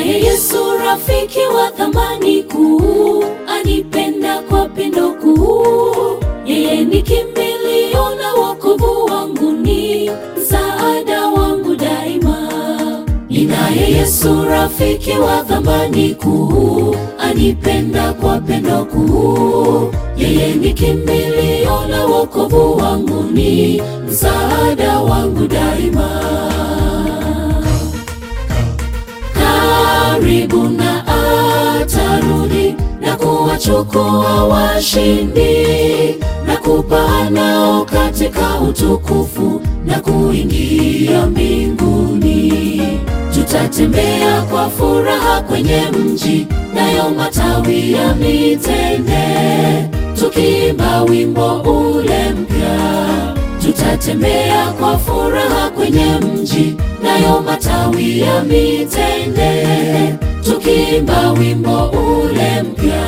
Ninaye Yesu rafiki wa thamani kuu, anipenda kwa pendo kuu. Yeye ni kimbilio na wokovu wangu, ni msaada wangu daima. Ninaye Yesu rafiki wa thamani kuu, anipenda kwa pendo kuu. Yeye ni kimbilio na wokovu wangu, ni msaada wangu daima. Karibu na atarudi na kuwachukua washindi na kupaa nao katika utukufu na kuingia mbinguni. Tutatembea kwa furaha kwenye mji, nayo matawi ya mitende, tukiimba wimbo ule mpya. Tutatembea kwa furaha kwenye mji, nayo matawi ya mitende, tukiimba wimbo ule mpya.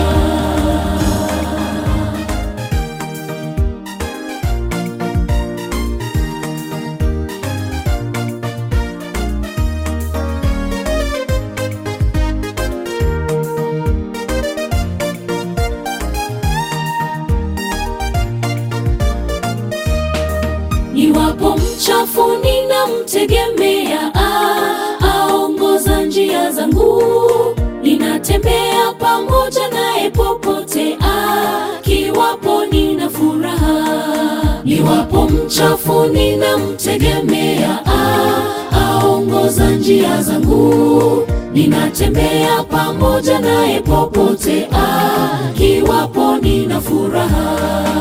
Niwapo mchafu ninamtegemea, ah, aongoza njia zangu. Ninatembea pamoja naye popote, ah, kiwapo nina furaha. Niwapo mchafu ninamtegemea, ah, aongoza njia zangu. Ninatembea pamoja naye popote, ah, kiwapo nina furaha.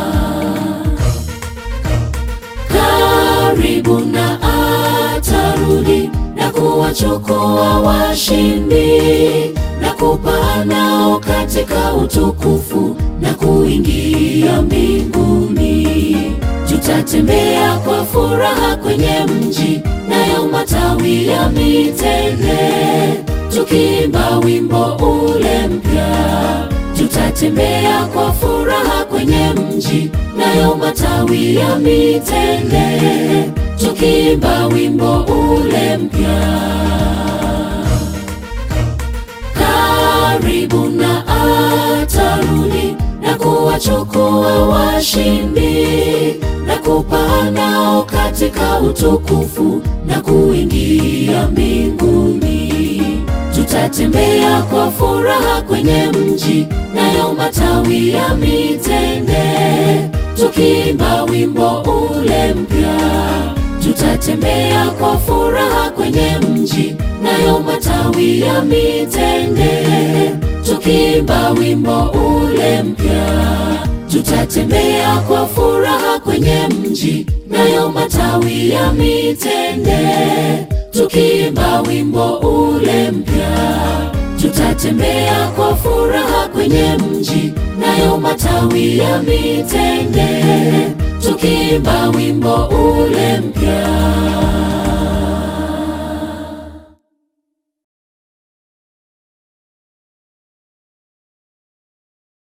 Karibu na atarudi na kuwachukua washindi na kupaa nao katika utukufu na kuingia mbinguni. Tutatembea kwa furaha kwenye mji, nayo matawi ya mitende, tukiimba wimbo ule mpya. Tutatembea kwa furaha kwenye mji, nayo matawi ya mitende, tukiimba wimbo ule mpya. Karibu na atarudi na kuwachukua washindi na kupaa nao katika utukufu na kuingia mbinguni. Tutatembea kwa furaha kwenye mji, nayo matawi ya mitende, tukiimba wimbo ule mpya. Tutatembea kwa furaha kwenye mji, nayo matawi ya mitende, tukiimba wimbo ule mpya. Tutatembea kwa furaha kwenye mji, nayo matawi ya mitende, tukiimba wimbo ule mpya. Tutatembea kwa furaha kwenye mji, nayo matawi ya mitende, tukiimba wimbo ule mpya.